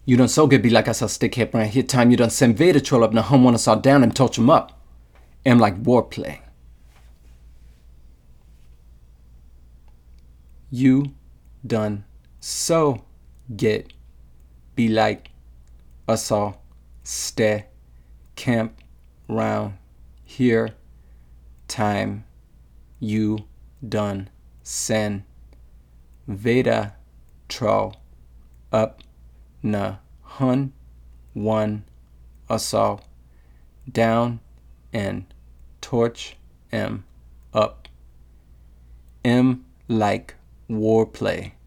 You done so good be like I saw stick hip around here time you done send Vader troll up now home wanna saw down and torch him up. Am like warplay. You done so get be like us all stay camp round here time you done send Veda troll up na hun one us all down and torch em up. M like warplay.